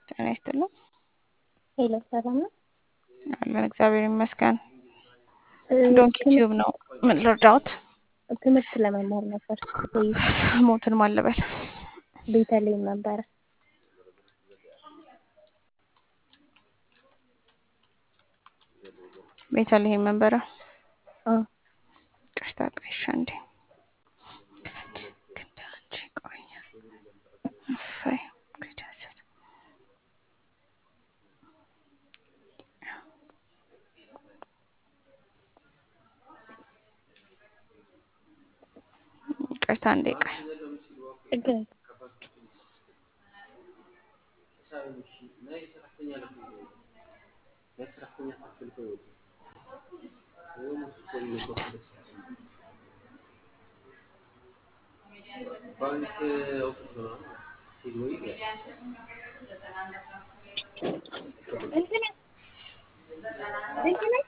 ጤና ይስጥልኝ። ሄሎ ሰላም ነው? አለን እግዚአብሔር ይመስገን። እ፣ ዶንኪ ትምህርት ቲዩብ ነው። ምን ልርዳዎት? ትምህርት ለመማር ነበር። ወይ ሞትን ማለበል ቤተልሔም ነበረ። ቤተልሔም መንበረ አ ቅርታ ቀሻ እንዴ ክንዳንቺ ቆየ እሰይ ከጃሰት ቅርታ እንዴ ቆይ ችግር የለም። እንትን እንትን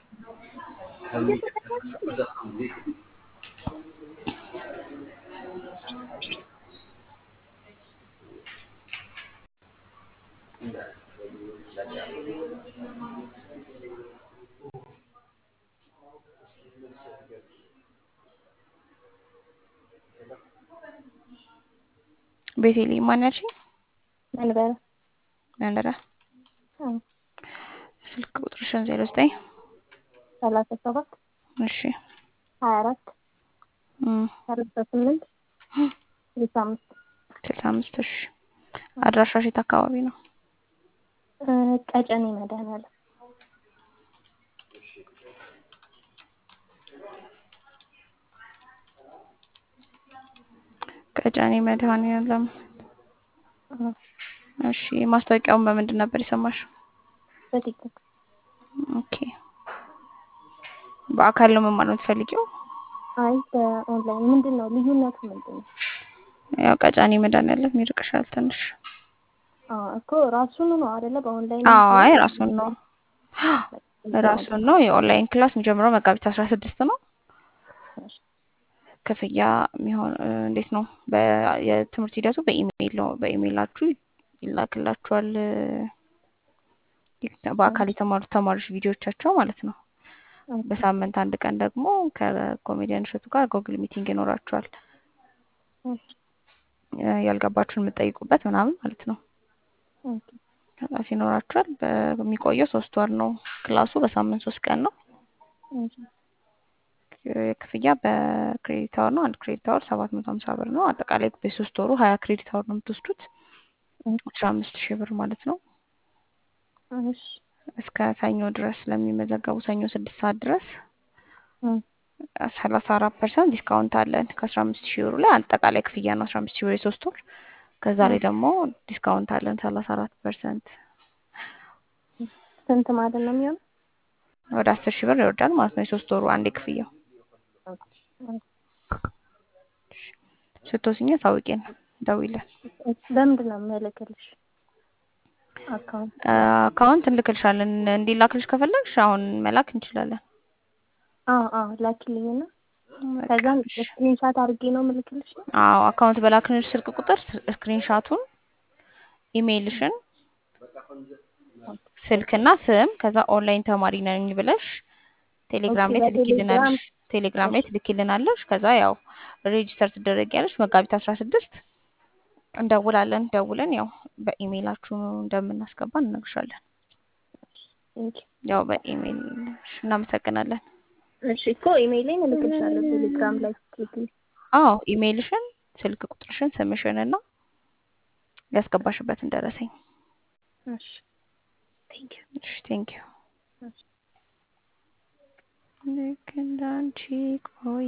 ቤተልሔም ማን ያልሽኝ? መንበረ መንበረ አ ስልክ ቁጥርሽን ዜሮ ዘጠኝ ሰላሳ ሰባት እሺ ሀያ አራት እም ሰላሳ ስምንት ስልሳ አምስት ስልሳ አምስት እሺ አድራሻሽ የት አካባቢ ነው? እ፣ ቀጨኔ መድኃኒዓለም ቀጨኔ መድኃኒዓለም አ እሺ ማስታወቂያውን በምንድን ነበር የሰማሽው? በቲክቶክ ኦኬ በአካል ነው መማር የምትፈልጊው? አይ በኦንላይን ምንድን ነው ልዩነቱ ምንድን ነው? ያው ቀጨኔ መድኃኒዓለም ይርቅሻል ትንሽ። አ እኮ ራሱን ነው አይደለ? በኦንላይን አዎ አይ ራሱን ነው ራሱን ነው። የኦንላይን ክላስ የሚጀምረው መጋቢት አስራ ስድስት ነው። ክፍያ የሚሆን እ፣ እንዴት ነው? በ- የትምህርት ሂደቱ በኢሜይል ነው። በኢሜይላችሁ ይላክላችኋል። እ፣ በአካል የተማሩት ተማሪዎች ቪዲዮቻቸው ማለት ነው። በሳምንት አንድ ቀን ደግሞ ከኮሜዲያን እሸቱ ጋር ጎግል ሚቲንግ ይኖራችኋል። እ፣ ያልገባችሁን የምትጠይቁበት ምናምን ማለት ነው። ክላስ ይኖራችኋል። በሚቆየው ሶስት ወር ነው ክላሱ። በሳምንት ሶስት ቀን ነው። ክፍያ በክሬዲት አወር ነው። አንድ ክሬዲት አወር ሰባት መቶ ሀምሳ ብር ነው። አጠቃላይ በሶስት ወሩ ሀያ ክሬዲት አወር ነው የምትወስዱት አስራ አምስት ሺህ ብር ማለት ነው። እሺ እስከ ሰኞ ድረስ ለሚመዘገቡ ሰኞ ስድስት ሰዓት ድረስ ሰላሳ አራት ፐርሰንት ዲስካውንት አለን ከአስራ አምስት ሺህ ብሩ ላይ አጠቃላይ ክፍያ ነው አስራ አምስት ሺህ ብር የሶስት ወር ከዛ ላይ ደግሞ ዲስካውንት አለን ሰላሳ አራት ፐርሰንት ስንት ማለት ነው የሚሆነው? ወደ አስር ሺህ ብር ይወርዳል ማለት ነው የሶስት ወሩ አንዴ ክፍያው ስትወስኝ ታውቂን ደውይልን በምንድን ነው የምልክልሽ? አካውንት አካውንት እንልክልሻለን እንዲላክልሽ ከፈለግሽ አሁን መላክ እንችላለን አዎ አዎ ላኪልኝና ከዛም ስክሪንሻት አድርጌ ነው የምልክልሽ ነው? አዎ አካውንት በላክልሽ ስልክ ቁጥር ስክሪንሻቱን ኢሜይልሽን ስልክና ስም ከዛ ኦንላይን ተማሪ ነኝ ብለሽ ቴሌግራም ላይ ኦኬ፣ ትልኪልናለሽ ቴሌግራም ላይ ትልኪልናለሽ ከዛ ያው ሬጂስተር ትደረጊያለሽ መጋቢት አስራ ስድስት እንደውላለን ደውለን ያው በኢሜይላችሁ እንደምናስገባ እንነግርሻለን ቴንክ ያው በኢሜይል እናመሰግናለን እሺ እኮ ኢሜይሌን እልክልሻለሁ ቴሌግራም ላይ ስትልኪልኝ። አዎ ኢሜይልሽን ስልክ ቁጥርሽን ስምሽን እና ያስገባሽበትን ደረሰኝ እሺ ቴንክ ዩ እሺ ቴንክ ዩ እሺ ልክ እንዳንቺ ቆይ